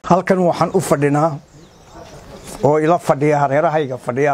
halkan waxaan u fadhinaa oo ila fadhiya hareerahayga fadhiya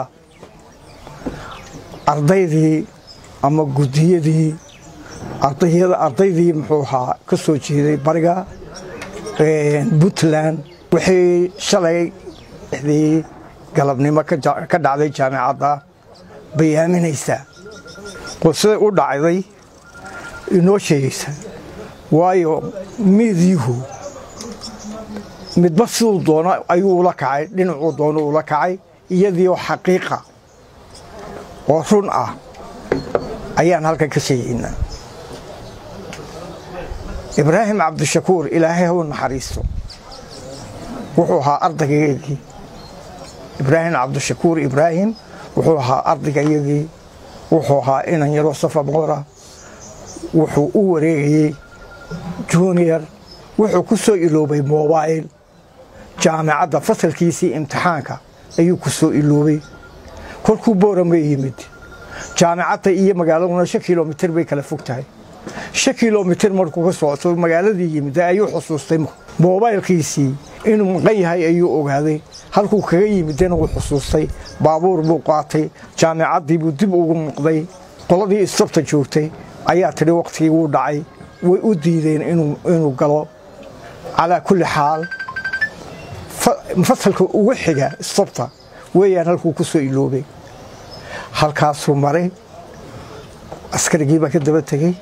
ardaydii ama gudiyadii ardaydii muxuu ahaa ka soo jeeday bariga puntland wixii shalay dii galabnimo ka dhacday jaamicadda bayaaminaysa oo siday u dhacday inoo sheegaysa waayo miidyuhu midba siduu doono ayuu ula kacay dhinacuu doono ula kacay iyadiioo xaqiiqa oo run ah ayaan halkan ka sheegaynaa ibraahim cabdishakuur ilaahay hau naxariisto wuxuu ahaa ardaygaygii ibraahim cabdishakuur ibraahim wuxuu ahaa ardaygayagii wuxuu ahaa inan yaroo safa moora wuxuu u wareegayey junior wuxuu ku soo iloobay mobail jaamicadda fasalkiisii imtixaanka ayuu ku soo iloobay kolkuu boorama yimid jaamicadda iyo magaaladuna shan kilomitir bay kala fog tahay shan kilomitir markuu ka socto magaaladii yimid ayuu xusuustay moobaylkiisii inuu maqan yahay ayuu ogaaday halkuu kaga yimidena wuu xusuustay baabuur buu qaatay jaamicaddii buu dib ugu noqday qoladii istabta joogtay ayaa tidhi wakhtigii wuu dhacay way u diideen inuu galo calaa kulli xaal fasalka ugu xiga istabta weeyaan halkuu ku soo iloobay halkaasuu maray askarigii baa ka daba tegey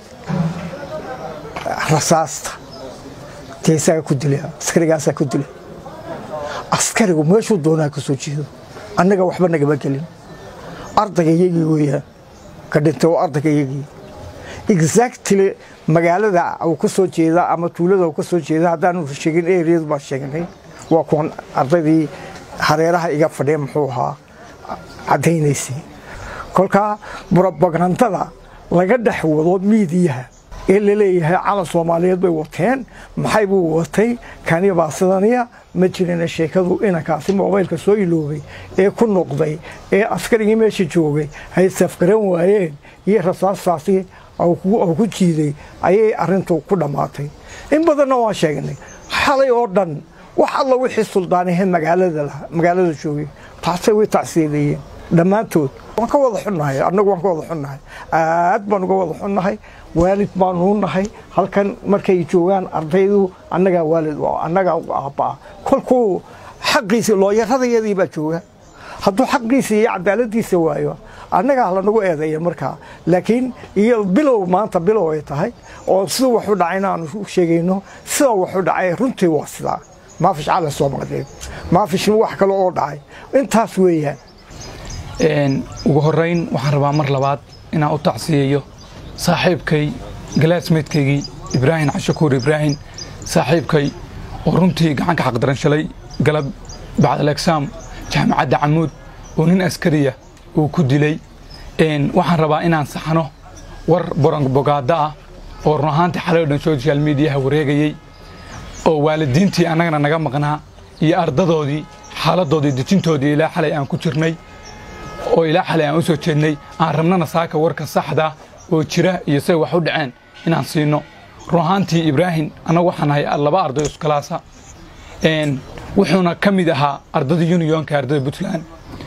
rasaasta teesaa ku dila askarigaasaa ku dila askarigu meeshuu doonaa ka soo jeedo annaga waxba nagama gelin ardaygayagii weeyaan ka dhintay oo ardaygayagii exactly magaalada uu ka soo jeeda ama tuulada uu ka soo jeeda haddaanu sheegin eriyadu baan sheegnay waa kuwan ardaydii hareeraha iga fadhiya muxuu ahaa caddaynaysay kolkaa brobagandada laga dhex wado miidiyaha ee laleeyahay calan soomaaliyeed bay wateen maxay buu watay kani baa sidaniya ma jirina sheekadu inankaasi mobaylka soo iloobay ee ku noqday ee askarigii meesha joogay hay safgaran waayeen iyo rasaastaasi ku jiiday ayay arintu ku dhammaatay in badanna waan sheegnay xalay oo dhan wax alla wixii suldaanahe magaalada joogay taasay way tacsiilayeen dhammaantood waan ka wada xunnahay annagu waan ka wada xunnahay aad baan uga wada xunnahay waalid baanuu nahay halkan markay joogaan ardaydu annagaa waalid annagaa aabbaa kolkuu xaqiisi looyaradayadii baa jooga hadduu xaqiisa iyo cadaaladiisa waayo annagaa lanagu eedeeya markaa laakiin iyo bilow maanta bilow ay tahay oo siduu wax u dhacayna aanu sheegayno sida wax u dhacay runtii waa sidaa maafish cala soomaaliyeed maafishna wax kale oo dhacay intaas weeyaan ugu horeyn waxaan rabaa mar labaad inaan u tacsiyeeyo saaxiibkay galaasmeydkaygii ibraahim cashakuur ibraahim saaxiibkay oo runtii gacanka xaqdaran shalay galab bacdalexaam jaamacadda camuud oo nin askariya uu ku dilay waxaan rabaa inaan saxno war boranbogaada ah oo run ahaantii xalay o dhan social mediaha wareegayey oo waalidiintii annagana naga maqnaa iyo ardadoodii xaaladoodii dejintoodii ilaa xalay aan ku jirnay oo ilaa xalay aan u soo jeednay aan rabnana saaka warka saxda oo jira iyo say wax u dhaceen inaan siino run ahaantii ibraahim annagu waxaan nahay laba arday iskalaasa wuxuuna ka mid ahaa ardadii uniyonka ardada puntland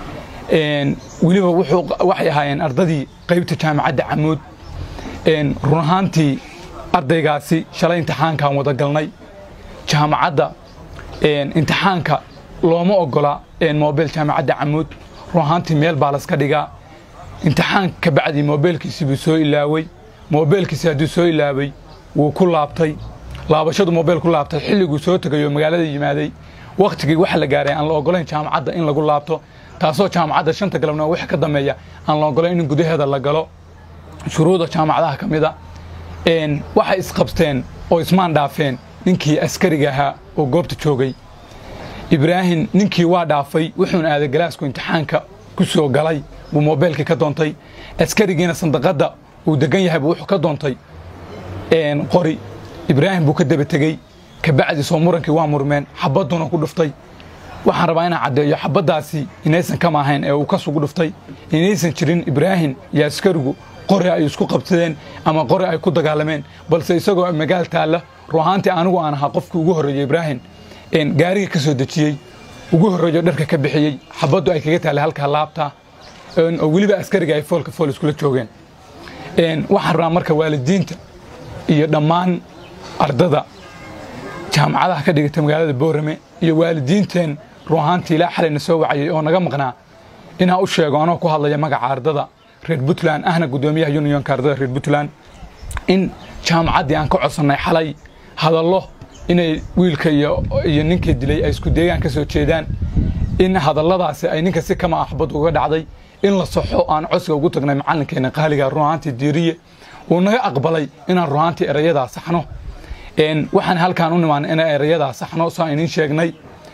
weliba waxay ahaayeen ardadii qaybta jaamacadda camuud run ahaantii ardaygaasi shalay imtixaankaan wada galnay jaamacadda imtixaanka looma ogola mobel jaamacadda camuud run ahaantii meel baa laska dhigaa imtixaan ka bacdii mobeelkiisii buu soo ilaawey mobeelkiisi hadduu soo ilaaway wuu ku laabtay laabashadu mobeel ku laabtay xilliguu soo tegay oo magaalada yimaaday wakhtigii waxa la gaaray aan la ogolayn jaamacadda in lagu laabto taasoo jaamacadda shanta galabnimo wix ka dambeeya aan la ogolayn in gudaheeda la galo shuruuda jaamacadaha ka mida waxay isqabsteen oo ismaan dhaafeen ninkii askariga ahaa oo goobta joogay ibraahim ninkii waa dhaafay wuxuuna aaday galaasku imtixaanka ku soo galay buu mobeelkii ka doontay askarigiina sandaqadda uu degan yahay buu wuxuu ka doontay qori ibraahim buu ka daba tegey kabacdi soo murankii waa murmeen xabadduna ku dhuftay waxaan rabaa inaan caddeeyo xabaddaasi inaysan kama ahayn ee uu ka sugu dhuftay inaysan jirin ibraahim iyo askarigu qori ay isku qabsadeen ama qori ay ku dagaalameen balse isagoo magaal taalla ruhaantii anigu aan ahaa qofkii ugu horreeyey ibraahim gaariga ka soo dejiyey ugu horreeyo dharka ka bixiyey xabaddu ay kaga taallay halkaa laabta oo weliba askariga ay foolka fool iskula joogeen waxaan rabaa marka waalidiinta iyo dhammaan ardada jaamacadaha ka dhigata magaalada boorame iyo waalidiinteen run ahaantii ilaa xalayna soo wacayay oo naga maqnaa inaan u sheego anoo ku hadlaya magaca ardada reer puntland ahna guddoomiyaha unionka ardada reer puntland in jaamacaddii aan ka codsannay xalay hadallo inay wiilka iyo ninkii dilay ay isku deegaan ka soo jeedaan in hadalladaasi ay ninka si kama axbad uga dhacday in la saxo aan codsiga ugu tagnay macallinkeena qaaliga run ahaantii diiriye uu naga aqbalay inaan run ahaantii erayadaa saxno waxaan halkaan u nimaanay inaan erayadaa saxno soo iniin sheegnay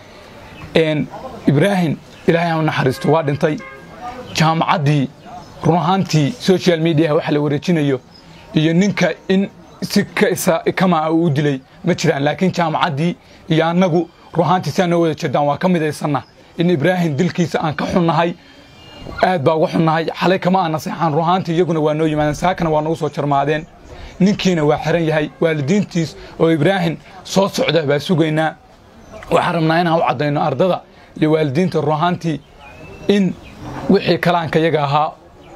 ibraahim ilaahay aan u naxariisto waa dhintay jaamacaddii run ahaantii social mediaha waxa la wareejinayo iyo ninka in si kama uu u dilay ma jiraan laakiin jaamacaddii iyo annagu run ahaantii si aan noo wada jeedaan waa ka midaysanna in ibraahim dilkiisa aan ka xunnahay aad baa uga xunnahay xalay kama aan naseexaan run ahaantii iyaguna waa noo yimaadeen saakana waa nagu soo jarmaadeen ninkiina waa xiran yahay waalidiintiis oo ibraahim soo socda baa sugaynaa waxaan rabnaa inaan u caddayno ardada iyo waalidiinta run ahaantii in wixii kalaanka yaga ahaa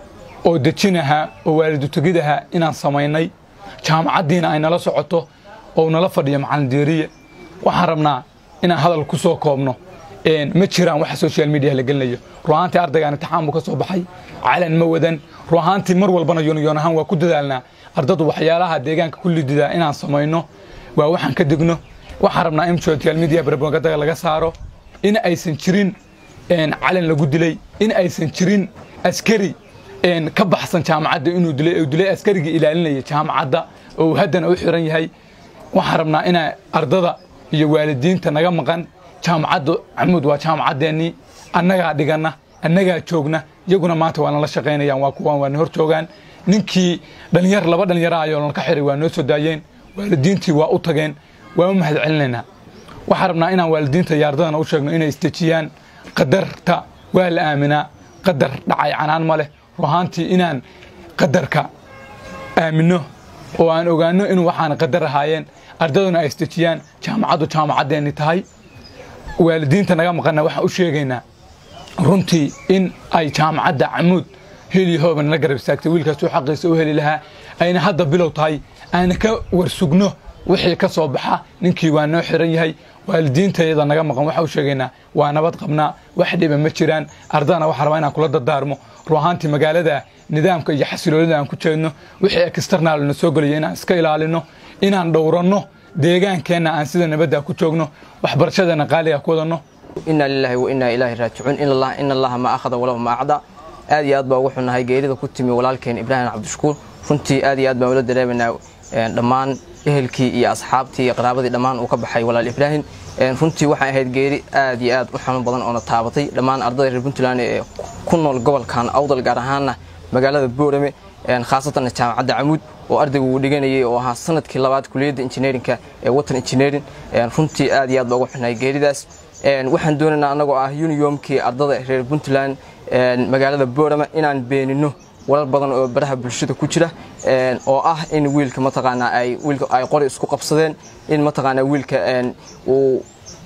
oo dejin ahaa oo waalidu tegid ahaa inaan samaynay jaamacaddiina ay nala socoto oo nala fadhiyo macallin diiriye waxaan rabnaa inaan hadal ku soo koobno ma jiraan waxa social media la gelinayo ruahaantii ardaygaan imtixaan buu ka soo baxay calan ma wadan ruahaantii mar walbana yoonyoon ahaan waa ku dadaalnaa ardadu waxyaalaha deegaanka ku lididaa inaan samayno waa waxaan ka digno waxaan rabnaa in social media propaganda laga saaro in aysan jirin calan lagu dilay in aysan jirin askari ka baxsan jaamacadda inuu dilay uu dilay askarigii ilaalinaya jaamacadda oo uu haddana u xiran yahay waxaan rabnaa inaa ardada iyo waalidiinta naga maqan jaamacadda camuud waa jaamacaddeenii annagaa dhiganna annagaa joogna iyaguna maanta waa nala shaqaynayaan waa kuwaan waa na hor joogaan ninkii dhalinyar laba dhalinyara ayoo nalka xiray waa noo soo daayeen waalidiintii waa u tageen waa u mahad celinaynaa waxaan rabnaa inaan waalidiinta iyo ardadana u sheegno inay istejiyaan qadarta waa la aaminaa qadar dhacay canaan ma leh ruhaantii inaan qadarka aaminno oo aan ogaanno inuu waxaan qadar ahaayeen ardaduna ay istejiyaan jaamacaddu jaamacaddeeni tahay waalidiinta naga maqanna waxaan u sheegaynaa runtii in ay jaamacadda camuud heliyo hooba nala garab istaagtay wiilkaasuu xaqiisa u heli lahaa ayna hadda bilow tahay aana ka warsugno wixii ka soo baxa ninkii waa noo xiran yahay waalidiintayada naga maqan waxaa u sheegaynaa waa nabad qabnaa wax dhiba ma jiraan ardadana waxaa rabaa inaan kula dardaarmo ruahaantii magaalada nidaamka iyo xasiloonida aan ku jeedno wixii external na soo gelaya inaan iska ilaalino inaan dhowranno deegaankeenna aan sida nabadda ku joogno waxbarashadeena qaaliga ku wadanno inaa lilaahi wa inaa ilaahi raajicuun in allaha ma akhada walahu ma acda aad iyo aad baa ugu xunnahay geerida ku timi walaalkeen ibraahim cabdishakuur runtii aad iyo aad baan ula dareemaynaa dhammaan ehelkii iyo asxaabtii iyo qaraabadii dhammaan uu ka baxay walaal ibraahim runtii waxay ahayd geeri aad iyo aad u xanuun badan oona taabatay dhammaan ardada reer puntland ee ku nool gobolkan awdal gaar ahaanna magaalada boorame khaasatan jaamacadda camuud oo ardaygu uu dhiganayay oo ahaa sanadkii labaad kuliyadda injineerinka ee watan injineering runtii aad iyo aad baa ugu xunnahay geeridaas waxaan doonaynaa annagoo ah uniyomkii ardada reer puntland magaalada boorame inaan beenino walal badan oo baraha bulshada ku jira oo ah in wiilka mataqaanaa ay wiilka ay qori isku qabsadeen in mataqaanaa wiilka uu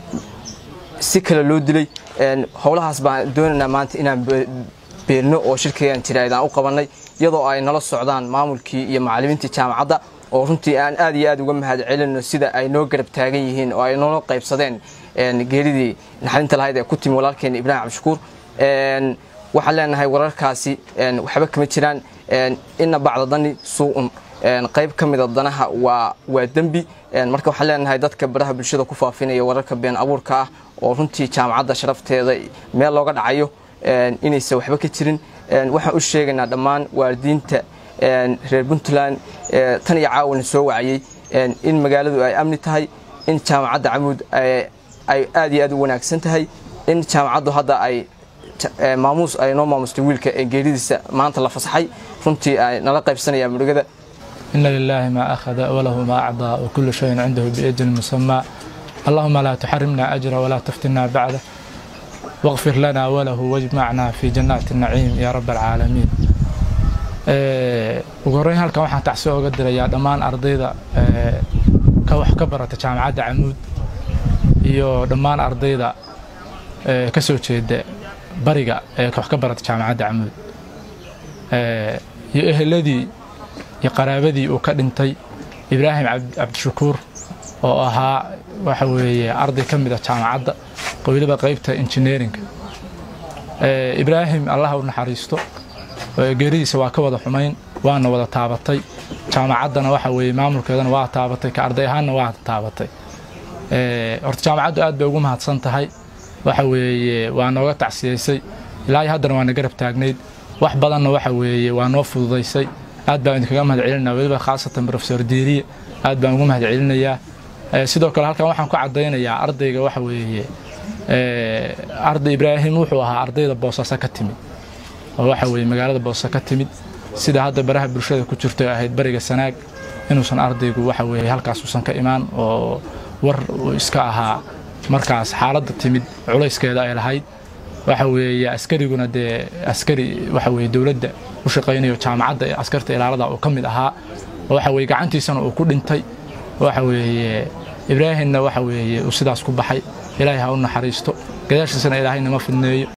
si kale loo dilay howlahaas baan doonaynaa maanta inaan beerno oo shirkayaan jirayd aan u qabannay iyadoo ay nala socdaan maamulkii iyo macallimiintii jaamacadda oo runtii aan aad iyo aad uga mahad celino sida ay noo garab taagan yihiin oo ay noola qaybsadeen geeridii naxdinta lahayd ee ku timi walaalkeen ibraahim cabdishakuur waxaan leenahay wararkaasi waxba kama jiraan ina bacda dani suu'un qayb ka mida danaha waa waa dembi marka waxaan leenahay dadka baraha bulshada ku faafinaya wararka been abuurka ah oo runtii jaamacadda sharafteeda meel looga dhacayo inaysan waxba ka jirin waxaan u sheegaynaa dhammaan waalidiinta reer puntland tan iyo caawina soo wacayey in magaaladu ay amni tahay in jaamacadda camuud ay aad iyo aad u wanaagsan tahay in jaamacaddu hadda ay maamuus ay noo maamustay wiilka ee geeridiisa maanta la fasaxay runtii ay nala qaybsanayaan murugada إن لله ما أخذ وله ما أعطى وكل شيء عنده بأجل مسمى اللهم لا تحرمنا أجره ولا تفتنا بعده واغفر لنا وله واجمعنا في جنات النعيم يا رب العالمين ugu horreyn halkan waxaan tacsi oga dirayaa dhammaan ardayda ka wax ka barata jaamacadda camuud iyo dhammaan ardayda ka soo jeeda bariga ee wax ka barata jaamacadda camuud iyo eheladii iyo qaraabadii uu ka dhintay ibraahim cabdishakuur oo ahaa waxa weeye arday ka mid ah jaamacadda weliba qaybta injineeringa ibraahim allah u naxariisto geeridiisa waa ka wada xumayn waana wada taabatay jaamacaddana waxa weeye maamulkeedana waa taabatay ka arday ahaanna waa taabatay horta jaamacaddu aad bay ugu mahadsan tahay waxa weeye waa nooga tacsiyaysay ilaa iyo haddana waa na garab taagnayd wax badanna waxa weeye waa noo fududaysay aad baan idinkaga mahad celinaya weliba khaasatan profesor diiriye aad baan ugu mahad celinayaa sidoo kale halkan waxaan ku caddaynayaa ardayga waxa weeye arday ibraahim wuxuu ahaa ardayda boosaaso ka timid oo waxa weeye magaalada boosaaso ka timid sida hadda baraha bulshada ku jirto ee ahayd bariga sanaag inuusan ardaygu waxa weeye halkaas uusan ka imaan oo war uu iska ahaa markaas xaaladda timid culayskeeda ay lahayd waxa weeye askariguna dee askari waxa weeye dowladda u shaqaynayo jaamacadda ee askarta ilaalada uu ka mid ahaa waxa weeye gacantiisana uu ku dhintay waxa weeye ibraahimna waxa weeye uu sidaas ku baxay ilaahay ha u naxariisto gadaashiisana ilaahay nama fidneeyo